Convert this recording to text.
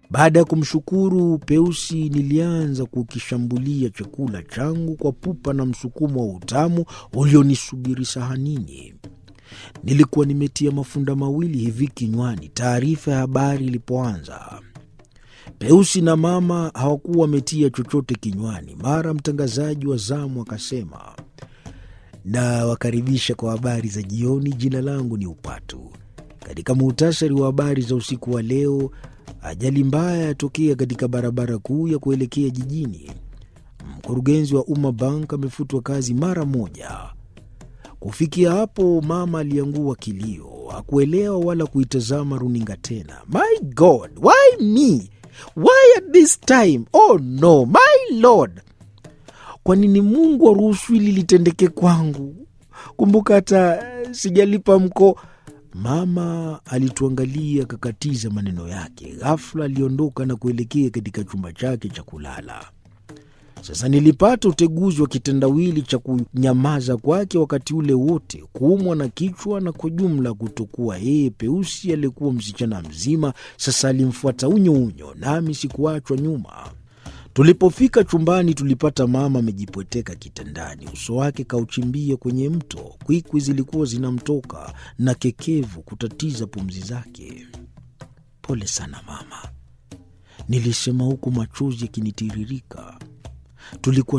Baada ya kumshukuru Peusi, nilianza kukishambulia chakula changu kwa pupa na msukumo wa utamu ulionisubiri sahanini. Nilikuwa nimetia mafunda mawili hivi kinywani taarifa ya habari ilipoanza. Peusi na mama hawakuwa wametia chochote kinywani. Mara mtangazaji wa zamu akasema, na wakaribisha kwa habari za jioni. Jina langu ni Upatu. Katika muhtasari wa habari za usiku wa leo, ajali mbaya yatokea katika barabara kuu ya kuelekea jijini. Mkurugenzi wa Umma Bank amefutwa kazi mara moja. Kufikia hapo, mama aliangua kilio, hakuelewa wala kuitazama runinga tena. My God, why me? Why at this time? Oh no, my Lord, kwa nini Mungu aruhusu hili litendeke kwangu? Kumbuka hata sijalipa mko. Mama alituangalia akakatiza maneno yake. Ghafla aliondoka na kuelekea katika chumba chake cha kulala. Sasa nilipata uteguzi wa kitendawili cha kunyamaza kwake wakati ule wote, kuumwa na kichwa na kwa jumla kutokuwa yeye. Peusi aliyekuwa msichana mzima sasa alimfuata unyo unyo, nami sikuachwa nyuma. Tulipofika chumbani, tulipata mama amejipweteka kitandani, uso wake kauchimbia kwenye mto. Kwikwi zilikuwa zinamtoka na kekevu kutatiza pumzi zake. Pole sana mama, nilisema huku machozi yakinitiririka. Tulikuwa